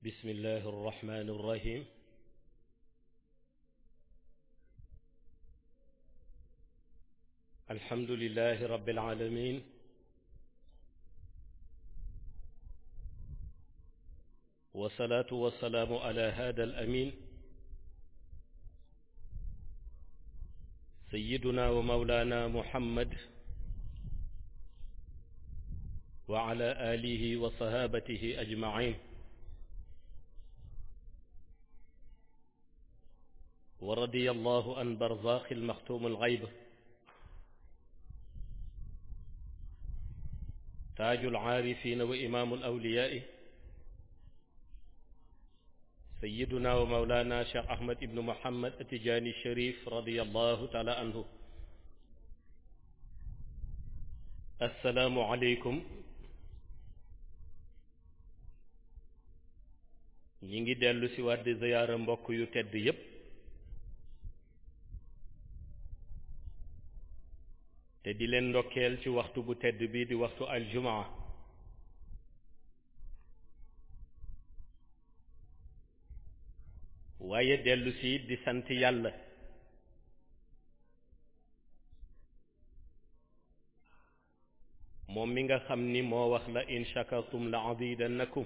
بسم الله الرحمن الرحيم الحمد لله رب العالمين والصلاة والسلام على هذا الأمين سيدنا ومولانا محمد وعلى آله وصحابته أجمعين ورضي الله عن برزاق المختوم الغيب تاج العارفين وإمام الأولياء سيدنا ومولانا شيخ أحمد بن محمد التجاني الشريف رضي الله تعالى عنه السلام عليكم ñi ngi dellu si waat di ziyaara mbokk yu tedd yépp te di leen ndokkeel ci waxtu bu tedd bi di waxtu aljumaa waaye dellu si di sant yàlla moom mi nga xam ni moo wax la in shakartum la azidannakum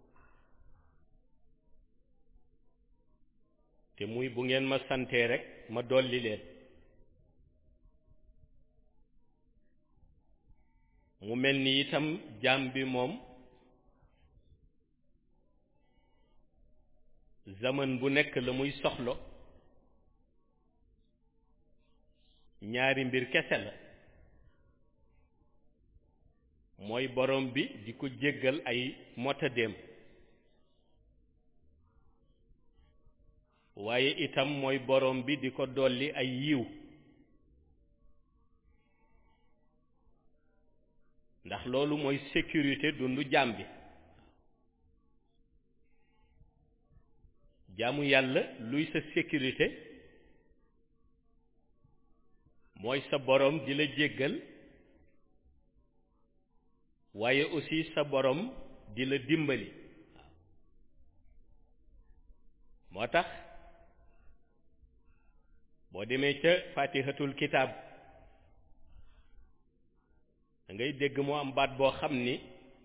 te muy bu ngeen ma santee rek ma dolli leen mu mel ni itam jaam bi moom zaman bu nekk la muy soxlo ñaari mbir kese la mooy borom bi di ko jéggal ay motadéem waaye itam mooy borom bi di ko dolli ay yiw ndax loolu mooy sécurité dundu jaam bi jaamu yàlla luy sa sécurité mooy sa borom di la jéggal waaye aussi sa borom di la dimbali moo tax boo demee ca fatihatul kitaab da ngay dégg moo am baat boo xam ni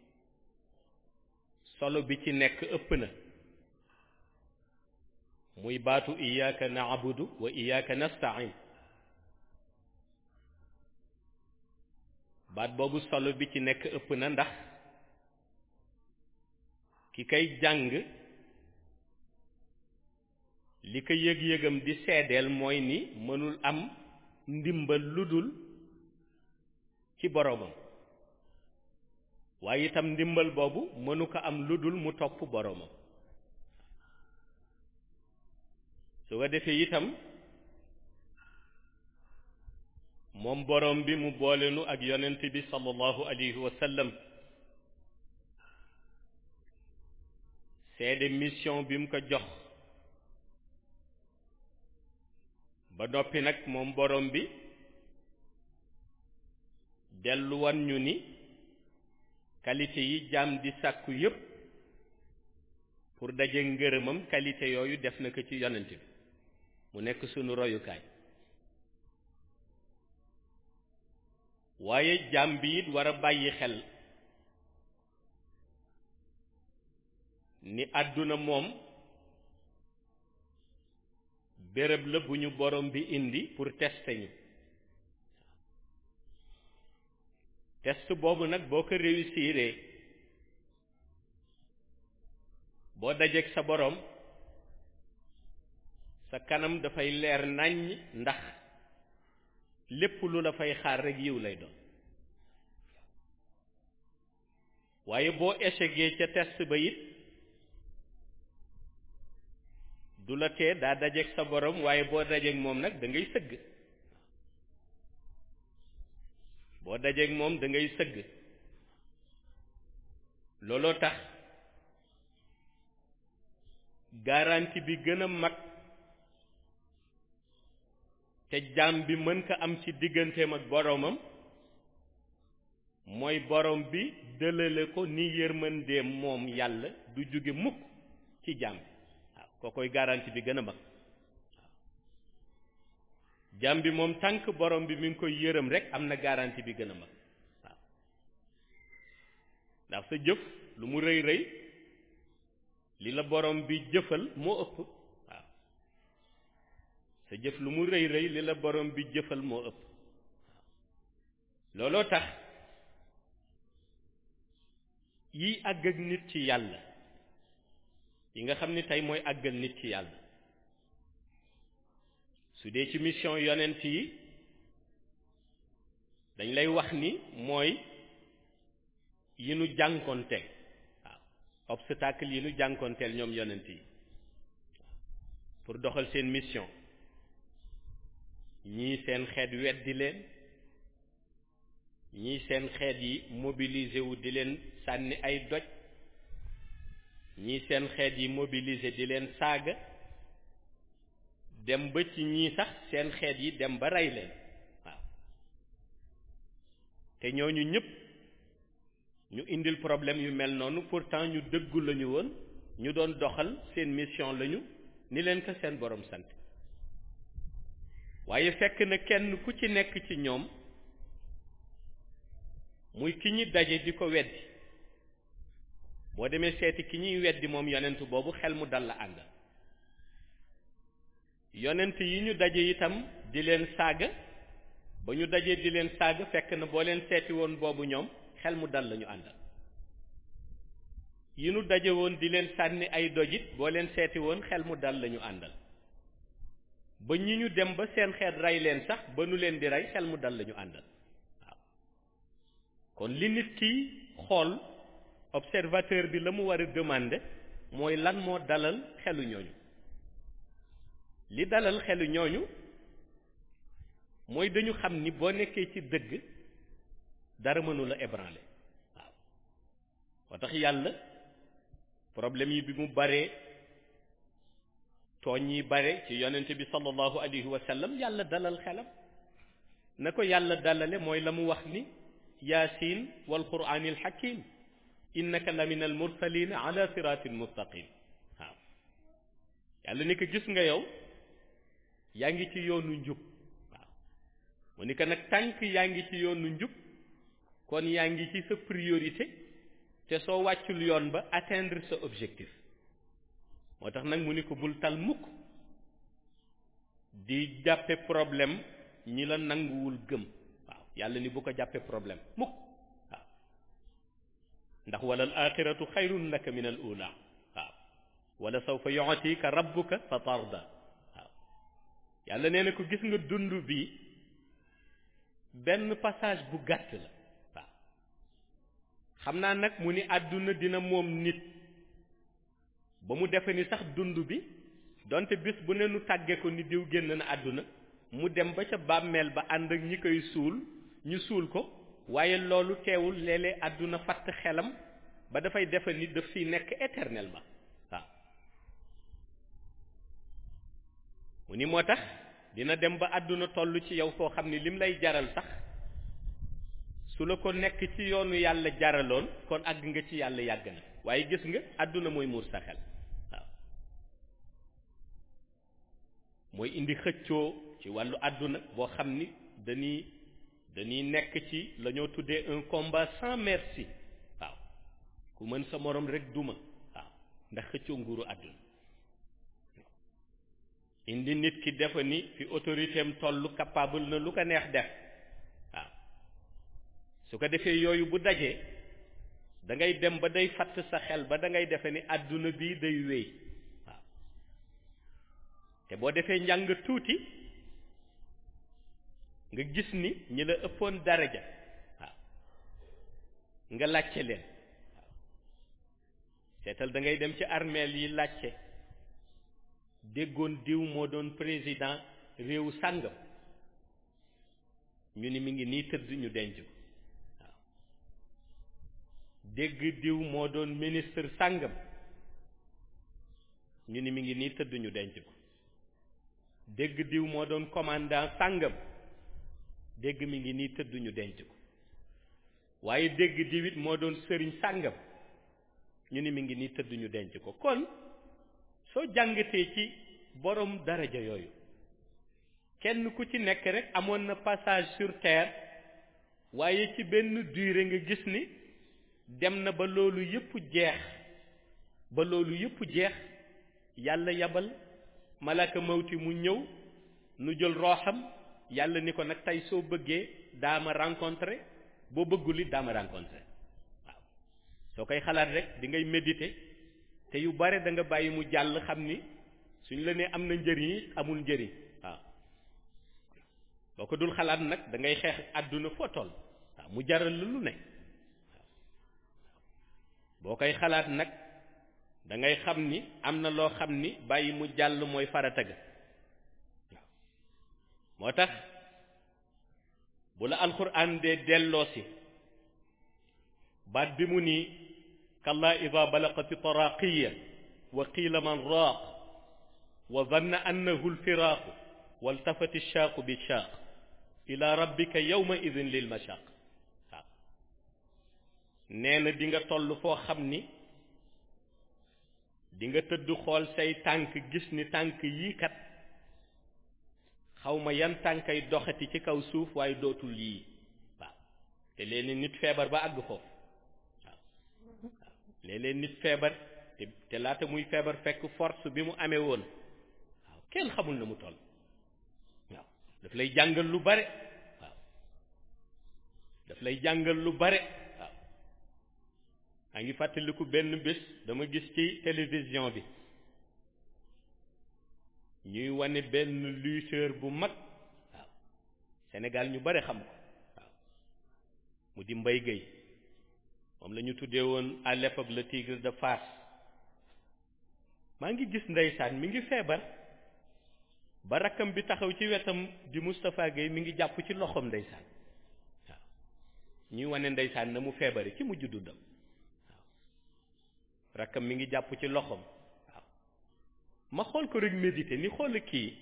solo bi ci nekk ëpp na muy baatu iyyaka na'budu wa iyyaka nasta'in baat boobu solo bi ci nekk ëpp na ndax ki kay jàng li ko yëg-yëgam di seedeel mooy ni mënul am ndimbal lu dul ci boroomam waaye itam ndimbal boobu mënu ko am lu dul mu topp boroomam su ko defee itam moom boroom bi mu boolenu ak yonent bi sallallahu alayhi wa sallam seede mission bi mu ko jox ba noppi nag moom borom bi delluwan ñu ni qualité yi jaam di sàkku yépp pour daje ngërëmam qualité yooyu def na ko ci yonent bi mu nekk sunu royukaay waaye jaam bi it war a bàyyi xel ni àdduna moom béréb la bu ñu borom bi indi pour tester ñu test boobu nag boo ko réussiree boo dajeek sa borom sa kanam dafay leer nàññ ndax lépp lu la fay xaar rek yiw lay doon waaye boo échecgee ca test ba it du la tee daa dajeek sa borom waaye boo dajeek moom nag da ngay sëgg boo dajeek moom da ngay sëgg looloo tax garantie bi gën a mag te jaam bi mën ko am ci digganteem ak boromam mooy borom bi dëlale ko ni yërmandeem moom yàlla du jóge mukk ci jaam bi waaw koo koy garantie bi gën a mag waaw jaam bi moom tànk borom bi mi ngi koy yërëm rek am na garantie bi gën a mag waaw ndax sa jëf lu mu rëy rëy li la borom bi jëfal moo ëpp waaw sa jëf lu mu rëy rëy li la borom bi jëfal moo ëpp waaw looloo tax yi àgg ak nit ci yàlla yi nga xam ni tey mooy àggal nit ci yàlla su dee ci mission yonent yi dañ lay wax ni mooy yi nu jànkonteel waaw obstacle yi nu jànkonteel ñoom yonent yi pour doxal seen mission ñii seen xeet weddi leen ñii seen xeet yi mobilisé wu di leen sànni ay doj ñii seen xeet yi mobilisé di leen saaga dem ba ci ñii sax seen xeet yi dem ba rey leen waaw te ñooñu ñëpp ñu indil problème yu mel noonu pourtant ñu dëggu lañu woon ñu doon doxal seen mission lañu ni leen ko seen borom sant waaye fekk na kenn ku ci nekk ci ñoom muy ki ñi daje di ko weddi boo demee seeti ki ñuy weddi moom yonent boobu xel mu dal la àndal yonent yi ñu daje itam di leen saaga ba ñu dajee di leen saaga fekk na boo leen seeti woon boobu ñoom xel mu dal la ñu àndal yi ñu daje woon di leen sànni ay dojit boo leen seeti woon xel mu dal la ñu àndal ba ñi ñu dem ba seen xeet rey leen sax ba nu leen di rey xel mu dal la ñu àndal waaw kon li nit ki xool observateur bi la mu war a demander mooy lan moo dalal xelu ñooñu li dalal xelu ñooñu mooy dañu xam ni boo nekkee ci dëgg dara mënu la ébranler waaw moo tax yàlla problème yi bi mu baree tooñ yi bare ci yonent bi sallallahu alayhi wa sallam yàlla dalal xelam na ko yàlla dalale mooy la mu wax ni yaasin wal quraanil hakim innaka la min al mursalin ala siratin mustaqim waaw yàlla ni ko gis nga yow yaa ngi ci yoonu njub waaw mu ni ko nag tànk yaa ngi ci yoonu njub kon yaa ngi ci sa priorité te soo wàccul yoon ba atteindre sa objectif moo tax nag mu ni ko bul tal mukk di jàppe problème ñi la nanguwul gëm waaw yàlla ni bu ko jàppe problème mukk waaw ndax wala al axiratu xayrun laka min al ula waaw wala sawfa yu'tika rabbuka fa tarda waaw yàlla nee na ko gis nga dund bi benn passage bu gàtt la waaw xam naa nag mu ni àdduna dina moom nit ba mu defe ni sax dund bi donte bis bu ne nu tàgge ko ni diw génn na àdduna mu dem ba ca bàmmeel ba ànd ak ñi koy suul ñu suul ko waaye loolu teewul léeg-léeg àdduna fatt xelam ba dafay defe ni daf fiy nekk éternellement waaw mu ni moo tax dina dem ba àdduna toll ci yow foo xam ni lim lay jaral sax su la ko nekk ci yoonu yàlla jaraloon kon àgg nga ci yàlla yàgg na waaye gis nga àdduna mooy muur sa xel waaw mooy indi xëccoo ci wàllu àdduna boo xam ni dañuy dañuy nekk ci la ñoo tuddee un combat sans merci waaw ku mën sa morom rek duma waaw ndax xëccoo nguuru àdduna indi nit ki defa ni fi autorité am tollu capable na lu ko neex def waaw su ko defee yooyu bu dajee da ngay dem ba day fatt sa xel ba da ngay defe ni àdduna bii day wéy waaw te boo defee njàng tuuti nga gis ni ñi la ëppoon daraja waaw nga làcce leen waaw seetal da ngay dem ci armeel yi làcce déggoon diw moo doon président réew sàngam ñu ni mi ngi nii tëdd ñu denc ko waaw dégg diw moo doon ministre sàngam ñu ni mi ngi nii tëdd ñu denc ko dégg diw moo doon commandant sàngam dégg mi ngi nii tëdd ñu denc ko waaye dégg diw it moo doon sëriñ sàngam ñu ni mi ngi nii tëdd ñu denc ko kon soo jàngatee ci borom daraja yooyu kenn ku ci nekk rek amoon na passage sur terre waaye ci benn durée nga gis ni dem na ba loolu yëpp jeex ba loolu yëpp jeex yàlla yabal malaka mawti mu ñëw nu jël rooxam yàlla ni ko nag tey soo bëggee daama rencontré boo bëggul it daama rencontré waaw soo koy xalaat rek di ngay méditer te yu bare da nga bàyyi mu jàll xam ni suñ la nee am na njëriñ yi amul njëriñ waaw boo ko dul xalaat nag da ngay xeex àdduna foo toll waaw mu jaral la lu ne waaw boo koy xalaat nag da ngay xam ni am na loo xam ni bàyyi mu jàll mooy farata ga waaw moo tax bu la alxuraan dee delloosi baat bi mu nii kalla ida balaqati taraqiya wa qiila man raaq wa danna annahu lfiraaqu waltafati shaaqu bi shaaq ila rabbika yawma idin lil mashaq waaw nee na di nga toll foo xam ni di nga tëdd xool say tànk gis ni tànk yii kat xawma yan tànkay doxati ci kaw suuf waaye dootul yii waaw te léeg-léeg nit feebar ba àgg foofu waaw waaw léeg-léeg nit feebar te te laata muy feebar fekk force bi mu amee woon waaw kenn xamul na mu toll waaw daf lay jàngal lu bare waaw daf lay jàngal lu bare waaw maa ngi fàttaliku benn bés dama gis ci télévision bi ñuy wane benn lutteur bu mag waaw Sénégal ñu bare xam ko waaw mu di Mbaye Guèye moom la ñu tuddee woon à l'époque le tigre de Fass maa ngi gis ndeysaan mi ngi feebar ba rakkam bi taxaw ci wetam di Moustapha Guèye mi ngi jàpp ci loxoom ndeysaan waaw ñuy wane ndeysaan na mu feebare ci mujj dundam waaw rakkam mi ngi jàpp ci loxoom waaw ma xool ko rek méditer ni xool kii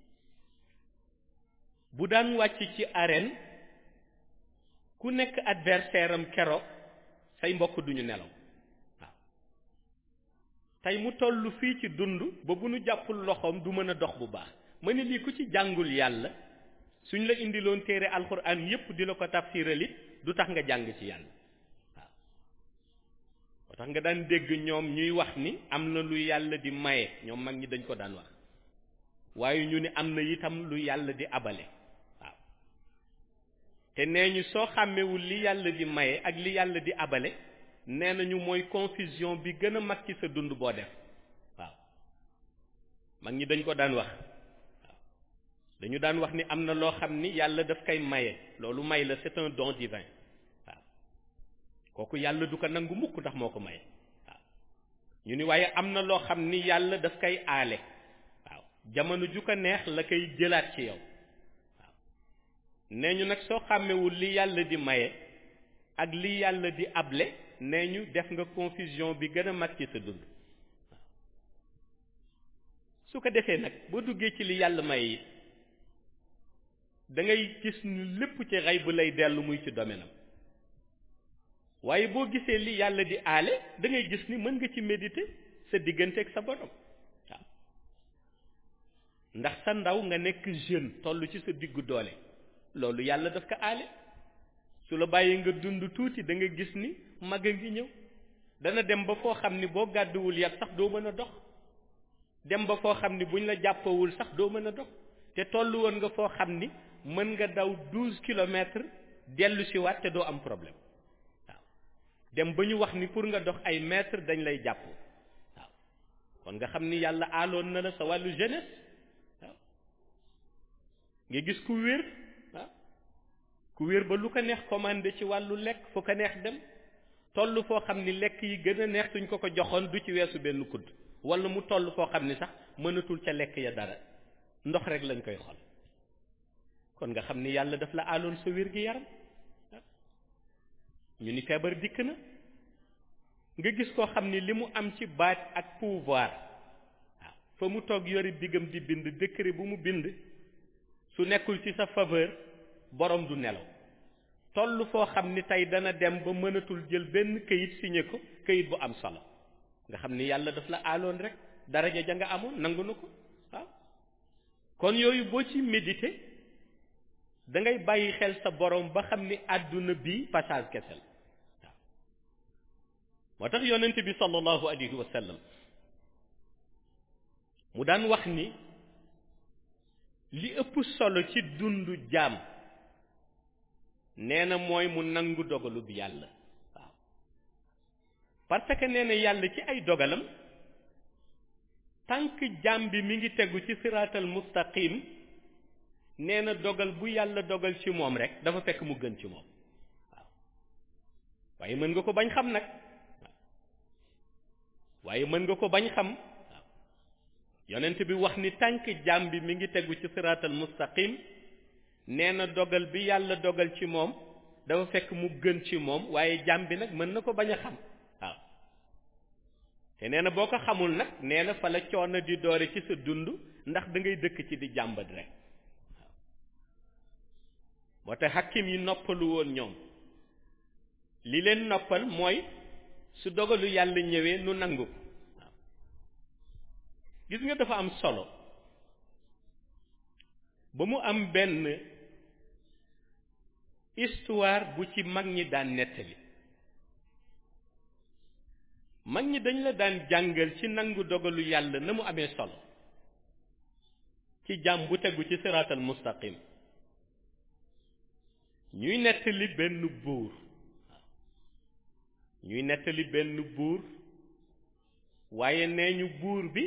bu daan wàcc ci arène ku nekk adversaire am keroog say mbokk duñu nelaw waaw tey mu toll fii ci dund ba bu nu jàppul loxoom du mën a dox bu baax ma ne lii ku ci jàngul yàlla suñ la indiloon téere alxuraan yépp di la ko tafsiral it du tax nga jàng ci yàlla waaw moo tax nga daan dégg ñoom ñuy wax ni am na lu yàlla di maye ñoom mag ñi dañ ko daan wax waaye ñu ni am na itam lu yàlla di abale waaw te nee ñu soo xàmmewul li yàlla di maye ak li yàlla di abale nee nañu mooy confusion bi gën a mag ci sa dund boo def waaw mag ñi dañ ko daan wax waaw dañu daan wax ni am na loo xam ni yàlla daf koy maye loolu may la c'est un don divin waaw kooku yàlla du ko nangu mukk ndax moo ko maye waaw ñu ni waaye am na loo xam ni yàlla daf koy aale waaw jamono ju ko neex la koy jëlaat ci yow waaw nee ñu nag soo xàmmewul li yàlla di maye ak li yàlla di able nee ñu def nga confusion bi gën a mag ci sa dund waaw su ko defee nag boo duggee ci li yàlla maye it da ngay gis ni lépp ci xay bu lay dellu muy ci domaine am waaye boo gisee li yàlla di aale da ngay gis ni mën nga ci méditer sa diggante ak sa borom waaw ndax sa ndaw nga nekk jeune toll ci sa diggu doole loolu yàlla daf ko aale su la bàyyi nga dund tuuti da nga gis ni mag a ngi ñëw dana dem ba foo xam ni boo gàdduwul yat sax doo mën a dox dem ba foo xam ni buñ la jàppawul sax doo mën a dox te toll woon nga foo xam ni mën nga daw douze kilomètres dellu si waat te doo am problème waaw dem ba ñu wax ni pour nga dox ay mètres dañ lay jàpp waaw kon nga xam ni yàlla aaloon na la sa wàllu jeunesse waaw nga gis ku wér waaw ku wér ba lu ko neex commandé ci wàllu lekk fu ko neex dem toll foo xam ni lekk yi gën a neex suñ ko ko joxoon du ci weesu benn kudd wala mu toll foo xam ni sax mënatul ca lekk ya dara ndox rek lañ koy xol kon nga xam ni yàlla daf la aaloon sa wér gi yaram ñu ni feebar dikk na nga gis koo xam ni li mu am ci baat ak pouvoir waaw fa mu toog yori diggam di bind décret bu mu bind su nekkul ci sa faveur borom du nelaw toll foo xam ni tey dana dem ba mënatul jël benn këyit signé ko këyit bu am solo nga xam ni yàlla daf la aaloon rek daraja ja nga amoon nangu na ko waaw kon yooyu boo ci méditer da ngay bàyyi xel sa borom ba xam ni àdduna bi passage kese la waaw moo tax yonent bi sallallahu alayhi wa sallam mu daan wax ni li ëpp solo ci dundu jaam nee na mooy mu nangu dogalu bi yàlla waaw parce que nee na yàlla ci ay dogalam tànk jaam bi mi ngi tegu ci siraatal mustaqim nee na dogal bu yàlla dogal ci moom rek dafa fekk mu gën ci moom waaw waaye mën nga ko bañ xam nag waaw waaye mën nga ko bañ xam waaw yonent bi wax ni tànk jaam bi mi ngi tegu ci siraatal mustaqim nee na dogal bi yàlla dogal ci moom dafa fekk mu gën ci moom waaye jaam bi nag mën na ko bañ a xam waaw te nee na boo ko xamul nag nee na fa la coono di doore ci sa dund ndax da ngay dëkk ci di jàmbat rek waaw moo tax hakkim yi noppalu woon ñoom li leen noppal mooy su dogalu yàlla ñëwee nu nangu ko waaw gis nga dafa am solo ba mu am benn histoire bu ci mag ñi daan nettali mag ñi dañ la daan jàngal ci nangu dogalu yàlla na mu amee solo ci jàmm bu tegu ci siraatal mustaqim ñuy nettali benn buur ñuy nettali benn buur waaye nee ñu buur bi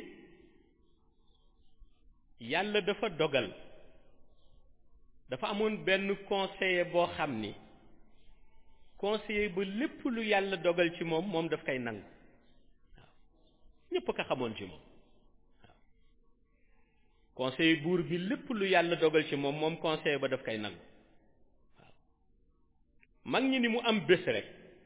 yàlla dafa dogal dafa amoon benn conseiller boo xam ni conseiller ba lépp lu yàlla dogal ci moom moom daf koy nangu waaw ñépp ko xamoon ci moom waaw conseiller buur bi lépp lu yàlla dogal ci moom moom conseiller ba daf koy nangu waaw mag ñi ni mu am bés rek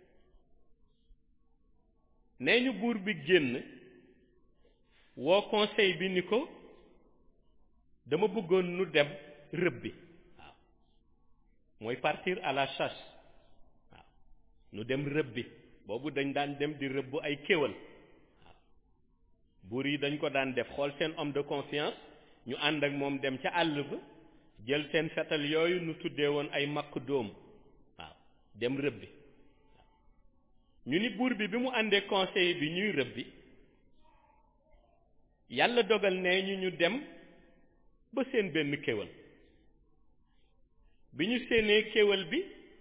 nee ñu buur bi génn woo conseil bi ni ko dama bëggoon nu dem rëbbi waaw mooy partir à la chasse waaw nu dem rëbbi boobu dañ daan dem di rëbb ay kéwal waaw buur yi dañ ko daan def xool seen homme de confiance ñu ànd ak moom dem ca àll ba jël seen fetal yooyu nu tuddee woon ay makk dóom waaw dem rëbbi waaw ñu ni buur bi bi mu àndee conseil bi ñuy rëbbi yàlla dogal ne ñu ñu dem ba seen benn kéwal bi ñu séenee kéwal bi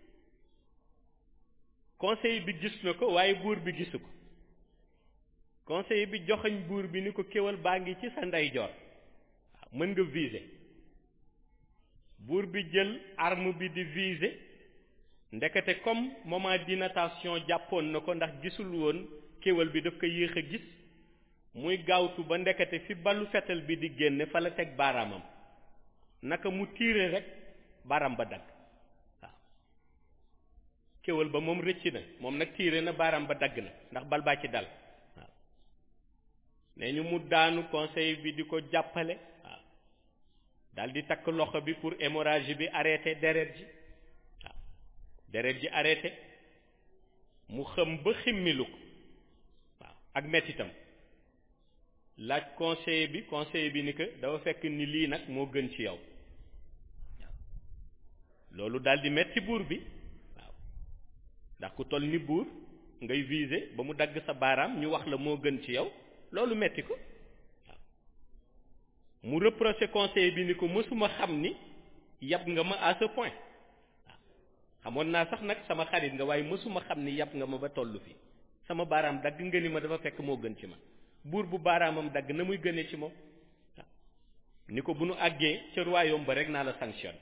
conseil bi gis na ko waaye buur bi gisu ko conseil bi joxañ buur bi ni ko kéwal baa ngi ci sa ndeyjoor waaw mën nga viser buur bi jël arme bi di viser ndekete comme moment di natation jàppoon na ko ndax gisul woon kéwal bi daf ko yéex a gis muy gaawtu ba ndekete fi balu fetal bi di génne fa la teg baaraamam naka mu tiire rek baaraam ba dagg waaw kéwal ba moom rëcc na moom nag tiire na baaraam ba dagg na ndax bal baa ci dal waaw nee ñu mu daanu conseil bi di ko jàppale waaw dal di takk loxo bi pour hémorragie bi arrêté deret ji waaw deret ji arrêté mu xëm ba ximmilu ko waaw ak mettitam laaj conseiller bi conseiller bi ni que dafa fekk ni lii nag moo gën ci yow waaw loolu daal di metti buur bi waaw ndax ku toll ni buur ngay viser ba mu dagg sa baaraam ñu wax la moo gën ci yow loolu metti ko waaw mu reproché conseiller bi ni ko mësuma xam ni yab nga ma à ce point waaw xamoon naa sax nag sama xarit nga waaye mësuma xam ni yab nga ma ba tollu fii sama baaraam dagg nga ni ma dafa fekk moo gën ci ma buur bu baaraamam dagg na muy gënee ci moom waaw ni ko bu nu àggee ca royaume ba rek naa la sanctionne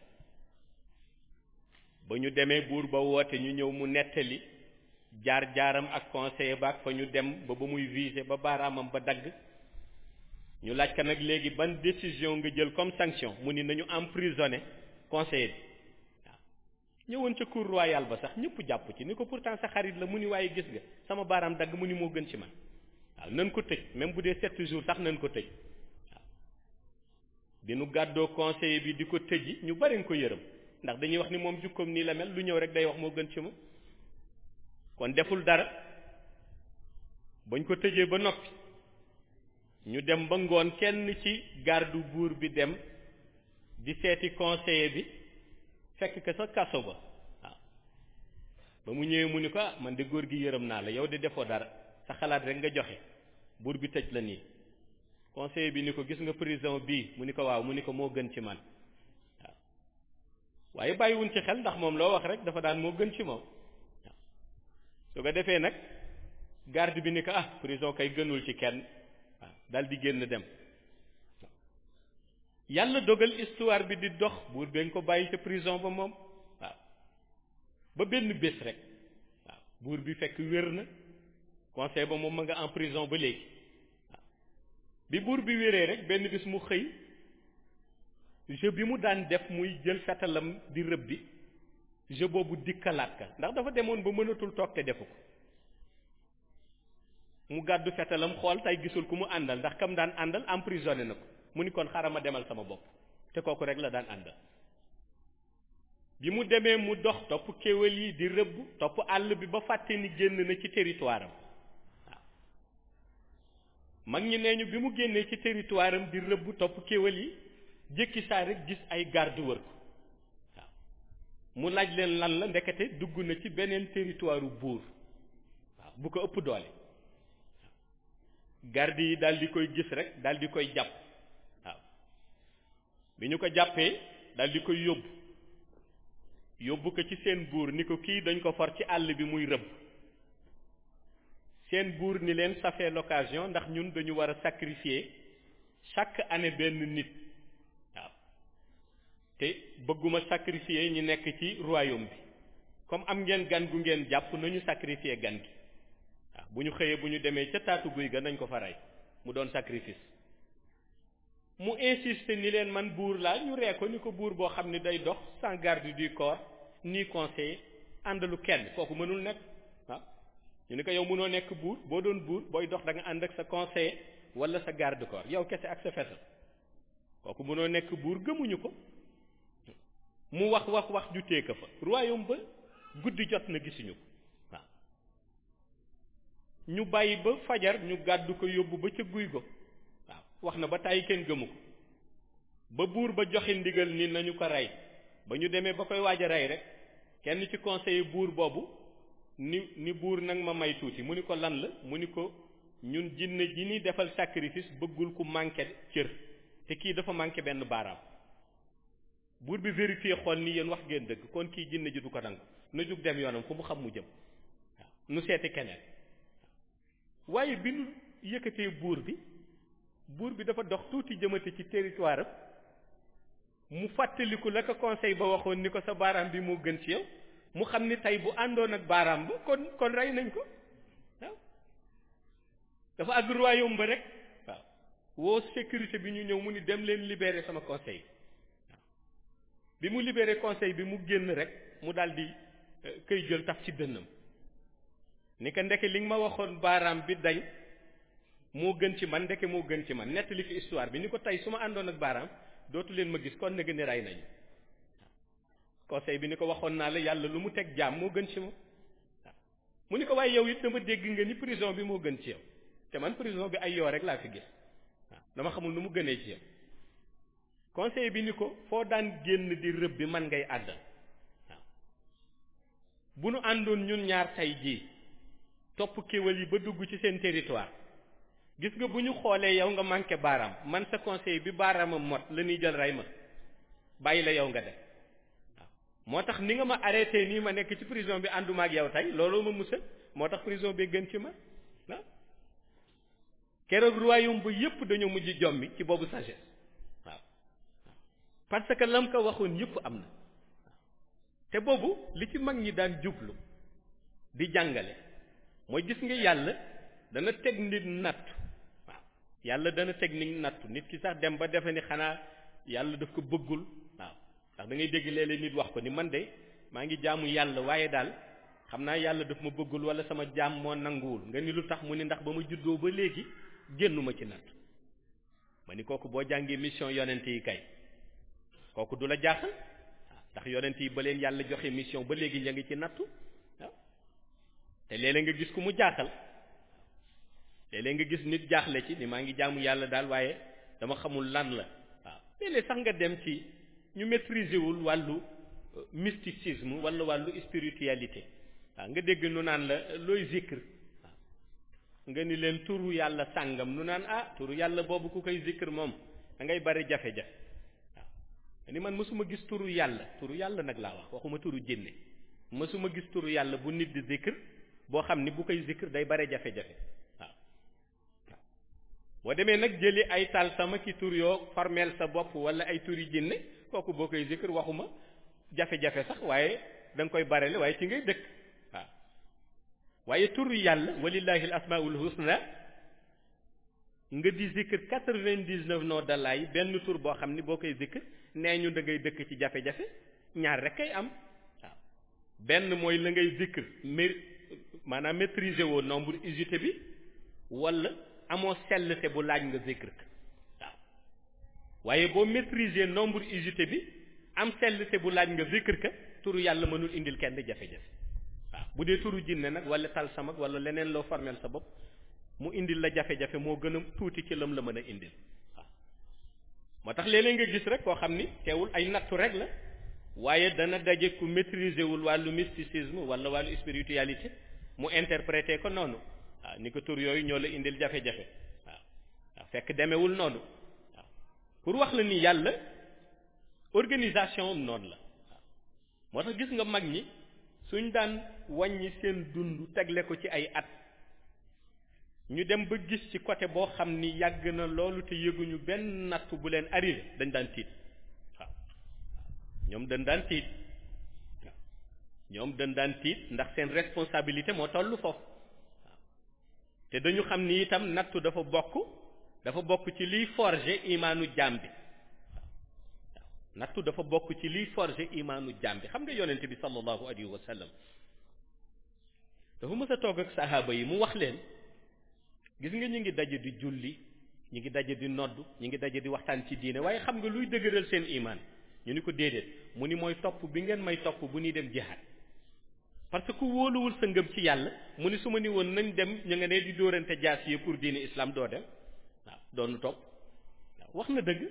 ba ñu demee buur ba woote ñu ñëw mu nettali jaar jaaram ak conseiller ba ak fa ñu dem ba ba muy viser ba baaraamam ba dagg ñu laaj ka nag léegi ban décision nga jël comme sanction mu ni nañu emprisonné conseiller bi waaw ñëwoon ca cour royale ba sax ñëpp jàpp ci ni ko pourtant sa xarit la mu ni waaye gis nga sama baaraam dagg mu ni moo gën ci man waaw nañ ko tëj même bu dee sept jours sax nañ ko tëj waaw bi nu gàddoo conseiller bi di ko tëji ñu bari nga ko yërëm ndax dañuy wax ni moom jukkoom nii la mel lu ñëw rek day wax moo gën ci moom kon deful dara bañ ko tëjee ba noppi ñu dem ba ngoon kenn ci garde buur bi dem di seeti conseiller bi fekk ka sa kaso ba waaw ba mu ñëwee mu ni ko ah man de góor gi yërëm naa la yow de defoo dara sa xalaat rek nga joxe buur bi tëj la nii conseiller bi ni ko gis nga prison bii mu ni ko waaw mu ni ko moo gën ci man waaw waaye bàyyiwuñ ci xel ndax moom loo wax rek dafa daan moo gën ci moom waaw su ko defee nag garde bi ni ko ah prison kay gënul ci kenn waaw dal di génn dem yàlla dogal histoire bi di dox buur dañ ko bàyyi ca prison ba moom waaw ba benn bés rek waaw buur bi fekk wér na conseil ba moom ma nga en prison ba léegi waaw bi buur bi wéree rek benn bés mu xëy jeu bi mu daan def muy jël fetalam di rëb bi jeu boobu dikkalaat ka ndax dafa demoon ba mënatul toog te defu ko mu gàddu fetalam xool tey gisul ku mu àndal ndax kam daan àndal emprisonné na ko mu ni kon xaaral ma demal sama bopp te kooku rek la daan àndal bi mu demee mu dox topp kéwél yi di rëbb topp àll bi ba fàtte ni génn na ci territoire am waaw mag ñi nee ñu bi mu génnee ci territoire am di rëbb topp kéwél yi jékki saa rek gis ay garde wër ko waaw mu laaj leen lan la ndekete dugg na ci beneen territoire buur waaw bu ko ëpp doole garde yi daal di koy gis rek daal di koy jàpp waaw bi ñu ko jàppee daal di koy yóbbu yóbbu ko ci seen buur ni ko kii dañ ko for ci àll bi muy rëbb seen buur ni leen ça fait l'occasion ndax ñun dañu war a sacrifier chaque année benn nit waaw te bëgguma sacrifier ñi nekk ci royaume bi comme am ngeen gan gu ngeen jàpp nañu sacrifier gan gi waaw bu ñu xëyee bu ñu demee ca taatu guy ga nañ ko fa rey mu doon sacrifice mu insiste ni leen man buur laa ñu ree ko ni ko buur boo xam ne day dox sans garde du corps ni conseiller àndalu kenn kooku mënul nekk waaw ñu ni ko yow mënoo nekk buur boo doon buur booy dox da nga ànd ak sa conseiller wala sa garde corps yow kese ak sa fetal kooku mënoo nekk buur gëmuñu ko mu wax wax wax ju téeka fa royaume ba guddi jot na gisuñu ko waaw ñu bàyyi ba fajar ñu gàddu ko yóbbu ba ca guy go waaw wax na ba tàyyi kenn gëmu ko ba buur ba joxe ndigal ni nañu ko rey ba ñu demee ba koy waaj a rey rek kenn ci conseiller buur boobu ni ni buur nag ma may tuuti mu ni ko lan la mu ni ko ñun jinne ji ni defal sacrifice bëggul ku manqué cër te kii dafa manqué benn baaraam buur bi vérifié xool ni yéen wax ngeen dëgg kon kii jinne ji du ko nangu na jug dem yoonam fu mu xam mu jëm waaw nu seeti keneen waaye bi nu yëkkatee buur bi buur bi dafa dox tuuti jëmate ci territoire am mu fàttaliku la ko conseil ba waxoon ni ko sa baaraam bi moo gën ci yow mu xam ni tey bu àndoon ak baaraam ba kon kon rey nañ ko waaw dafa àgg royaume ba rek waaw woo sécurité bi ñu ñëw mu ni dem leen libérer sama conseil waaw bi mu libérer conseil bi mu génn rek mu daal di këy jël taf ci dënnam ni ko ndeke li nga ma waxoon baaraam bi dañ moo gën ci man ndeke moo gën ci man nettali fi histoire bi ni ko tey su ma àndoon ak baaraam dootu leen ma gis kon nag ni rey nañu conseil bi ni ko waxoon naa la yàlla lu mu teg jaam moo gën ci moom waaw mu ni ko waaye yow it dama dégg nga ni prison bi moo gën ci yow te man prison bi ay yoo rek laa fi gis waaw dama xamul nu mu gënee ci yow conseil bi ni ko foo daan génn di rëbb bi man ngay àddal waaw bu nu àndoon ñun ñaar tey jii topp kéwal yi ba dugg ci seen territoire gis nga bu ñu xoolee yow nga manqué baaraam man sa conseil bi baaraamam mot la ñuy jël rey ma bàyyi la yow nga def waaw moo tax ni nga ma arrêté nii ma nekk ci prison bi ànduma ak yow tey looloo ma musal moo tax prison bi gën ci ma waaw keroog royaume ba yépp dañoo mujj jommi ci boobu sagesse waaw parce que lam ko waxoon yépp am na te boobu li ci mag ñi daan jublu di jàngale mooy gis nga yàlla dana teg nit nattu waaw yàlla dana teg nit nattu nit ki sax dem ba defe ni xanaa yàlla daf ko bëggul waaw ndax da ngay dégg léeg-léeg nit wax ko ni man de maa ngi jaamu yàlla waaye daal xam naa yàlla daf ma bëggul wala sama jaam moo nanguwul nga ni lu tax mu ni ndax ba ma juddoo ba léegi génnuma ci nattu ma ni kooku boo jàngee mission yonent yi kay kooku du la jaaxal waaw ndax yonent yi ba leen yàlla joxe mission ba léegi ña ngi ci nattu waaw te léeg-léeg nga gis ku mu jaaxal léeg-léeg nga gis nit jaaxle ci ni maa ngi jaamu yàlla daal waaye dama xamul lan la waaw léeg-léeg sax nga dem ci ñu maîtriser wul wàllu mysticisme wala wàllu spiritualité waaw nga dégg nu naan la looy zikr waaw nga ni leen turu yàlla sàngam nu naan ah turu yàlla boobu ku koy zikr moom da ngay bari jafe-jafe waaw ni man mësuma gis turu yàlla turu yàlla nag laa wax waxuma turu jinne mësuma gis turu yàlla bu nit di zikr boo xam ni bu koy zikr day bare jafe-jafe waaw waaw boo demee nag jëli ay tal sama ki tur yoo formel sa bopp wala ay turi jinne kooku boo koy zikr waxuma jafe-jafe sax waaye da nga koy barele waaye ci ngay dëkk waaw waaye turu yàlla walillahi al asmaul husna nga di zikr quatre-vingt-dix-neuf noo dalaay benn tur boo xam ni boo koy zikr nee ñu da ngay dëkk ci jafe-jafe ñaar rek kay am waaw benn mooy la ngay zikr mais maanaam maîtriser woo nombre usité bi wala amoo sellte bu laaj nga zikr waaw waaye boo maîtriser nombre usité bi am sellte bu laaj nga zikr ka turu yàlla mënul indil kenn jafe-jafe waaw bu dee turu jinne nag wala tal samak wala leneen loo formel sa bopp mu indil la jafe-jafe moo gën a tuuti ci lam la mën a indil waaw moo tax léeg-léeg nga gis rek koo xam ni teewul ay nattu rek la waaye dana daje ku maîtriser wul wàllu mysticisme wala wàllu spiritualité mu interpréter ko noonu waaw ni ko tur yooyu ñoo la indil jafe-jafe waaw waaw fekk demewul noonu waaw pour wax la ni yàlla organisation am noonu la waaw moo tax gis nga mag ñi suñ daan wàññi seen dund tegle ko ci ay at ñu dem ba gis ci côté boo xam ni yàgg na loolu te yëguñu benn nattu bu leen arrivé dañ daan tiit waaw ñoom dañ daan tiit waaw ñoom dañ daan tiit ndax seen responsabilité moo toll foofu waaw te dañu xam ni itam nattu dafa bokk dafa bokk ci liy forger imaanu jaam bi waaw waaw nattu dafa bokk ci liy forger imaanu jaam bi xam nga yonent bi sallallahu alayhi wa sallam dafa mës a toog ak sahaaba yi mu wax leen gis nga ñu ngi daje di julli ñu ngi daje di nodd ñu ngi daje di waxtaan ci diine waaye xam nga luy dëgëral seen imaan ñu ni ko déedéet mu ni mooy topp bi ngeen may topp bu ñuy dem jihaad parce que ku wóoluwul sa ngëm ci yàlla mu ni su ma ni woon nañ dem ñu nga ne di dóorante jaas yi pour diine islam doo dem waaw doonu topp waaw wax na dëgg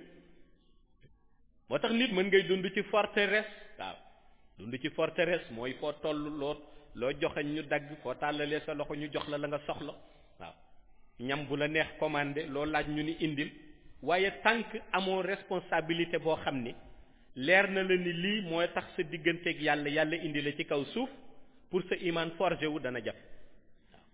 moo tax nit mën ngay dund ci forteresse waaw dund ci forteresse mooy foo toll loo loo joxeñ ñu dagg foo tàllalee sa loxo ñu jox la la nga soxla waaw ñam bu la neex commandé loo laaj ñu ni indil waaye tant que amoo responsabilité boo xam ni leer na la ni lii mooy tax sa digganteeg yàlla yàlla indi la ci kaw suuf pour sa iman forgé wu dana jaf waaw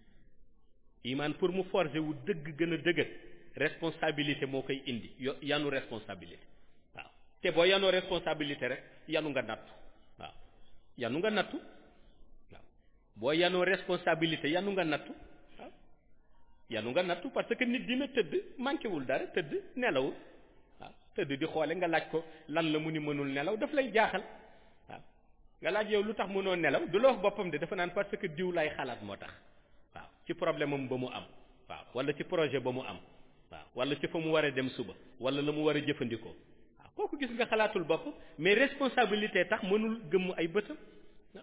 iman pour mu forgé wu dëgg gën a dëgër responsabilité moo koy indi yo yanu responsabilité waaw te boo yanoo responsabilité rek yanu nga nattu waaw yanu nga nattu waaw boo yanoo responsabilité yanu nga nattu waaw yanu nga nattu parce que nit dina tëdd manqué wul dara tëdd nelawul waaw tëdd di xoole nga laaj ko lan la mu ni mënul nelaw daf lay jaaxal waaw nga laaj yow lu tax mënoo nelaw du la wax boppam de dafa naan parce que diw lay xalaat moo tax waaw ci problème am ba mu am waaw wala ci projet ba mu am waaw wala ci fa mu war a dem suba wala la mu war a jëfandikoo waaw kooku gis nga xalaatul bopp mais responsabilité tax mënul gëmm ay bëtam waaw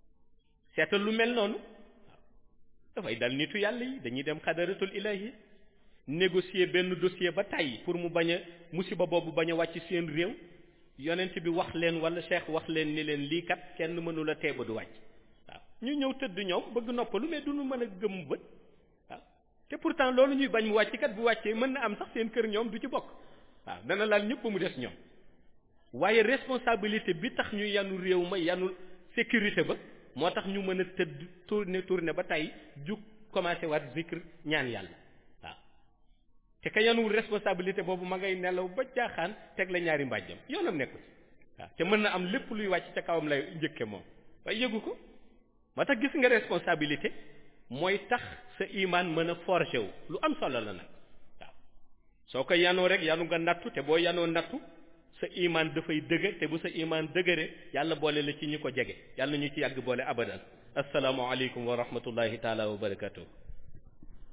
seetal lu mel noonu waaw dafay dal nitu yàlla yi dañuy dem xadaratul ilahi négocier benn dossier ba tàyyi pour mu bañ a musiba boobu bañ a wàcc seen réew yonent bi wax leen wala cheikh wax leen ni leen lii kat kenn mënu la tee ba du wàcc waaw ñu ñëw tëdd ñoom bëgg noppalu mais duñu mën a gëm bët waaw te pourtant loolu ñuy bañ mu wàcc kat bu wàccee mën na am sax seen kër ñoom du ci bokk waaw dana laal ñëpp mu des ñoom waaye responsabilité bi tax ñu yanu réew ma yanu sécurité ba moo tax ñu mën a tëdd tourner tourner ba tey jug commencé waat zikr ñaan yàlla waaw te ka yanuwul responsabilité boobu ma ngay nelaw ba jaaxaan teg la ñaari mbàjjam yoonam nekku ci waaw te mën na am lépp luy wàcc ca kawam lay njëkke moom waaye yëgu ko moo tax gis nga responsabilité mooy tax sa imaan mën a forger wu lu am solo la nag waaw soo ko yanoo rek yanu nga nattu te boo yanoo nattu sa imaan dafay dëgër te bu sa imaan dëgëre yàlla boole la ci ñi ko jege yàlla ñu ci yàgg boole abadan assalaamu aleykum wa rahmatullahi taala wa barakatuh